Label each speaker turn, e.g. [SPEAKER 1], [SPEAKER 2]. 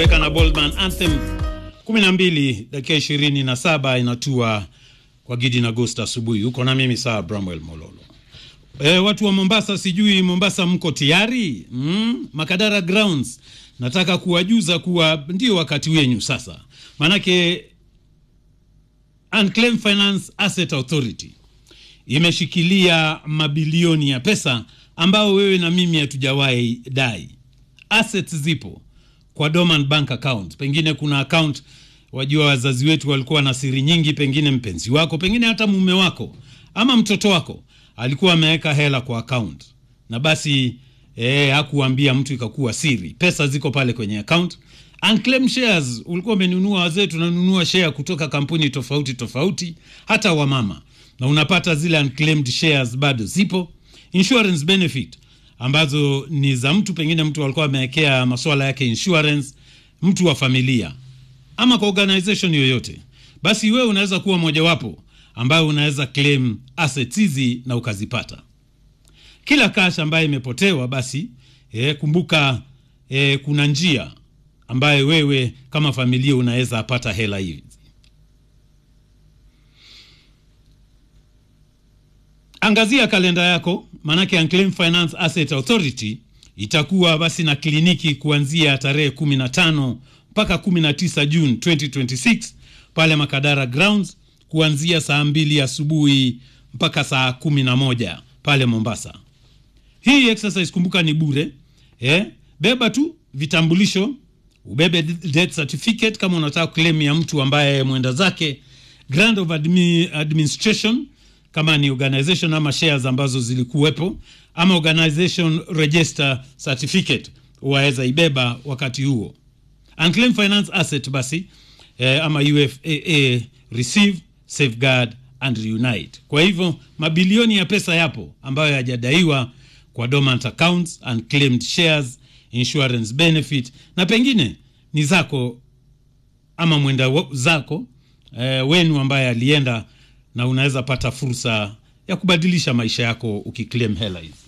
[SPEAKER 1] Weka na Boldman Anthem 12 dakika 27 inatua kwa Gidi na Ghost asubuhi. Uko na mimi saa Bramwell Mololo. E, watu wa Mombasa, sijui Mombasa mko tayari? Mm? Makadara Grounds nataka kuwajuza kuwa ndio wakati wenyu sasa, maanake Unclaimed Finance Asset Authority imeshikilia mabilioni ya pesa ambao wewe na mimi hatujawahi dai. Assets zipo kwa dormant bank account. Pengine kuna account, wajua wazazi wetu walikuwa na siri nyingi, pengine mpenzi wako, pengine hata mume wako ama mtoto wako alikuwa ameweka hela kwa account na basi eh, hakuambia mtu, ikakuwa siri. Pesa ziko pale kwenye account. Unclaimed shares, ulikuwa umenunua, wazee tunanunua share kutoka kampuni tofauti tofauti, hata wamama, na unapata zile unclaimed shares bado zipo. Insurance benefit ambazo ni za mtu, pengine mtu alikuwa amewekea masuala yake insurance, mtu wa familia ama kwa organization yoyote, basi wewe unaweza kuwa mojawapo ambayo unaweza claim assets hizi na ukazipata. Kila cash ambayo imepotewa basi eh, kumbuka eh, kuna njia ambayo wewe kama familia unaweza pata hela hizi. Angazia kalenda yako, maanake Unclaimed Finance Asset Authority itakuwa basi na kliniki kuanzia tarehe 15 mpaka 19 Juni 2026 pale Makadara Grounds kuanzia saa mbili asubuhi mpaka saa kumi na moja pale Mombasa. Hii exercise kumbuka ni bure eh? Beba tu vitambulisho, ubebe death certificate kama unataka claim ya mtu ambaye mwenda zake, grant of admi, administration kama ni organization ama shares ambazo zilikuwepo, ama organization register certificate waweza ibeba wakati huo. Unclaimed finance asset basi eh, ama UFAA receive safeguard and reunite. Kwa hivyo mabilioni ya pesa yapo ambayo hayajadaiwa kwa dormant accounts, unclaimed shares, insurance benefit na pengine ni zako ama mwenda zako eh, wenu ambaye alienda na unaweza pata fursa ya kubadilisha maisha yako ukiclaim hela hizi.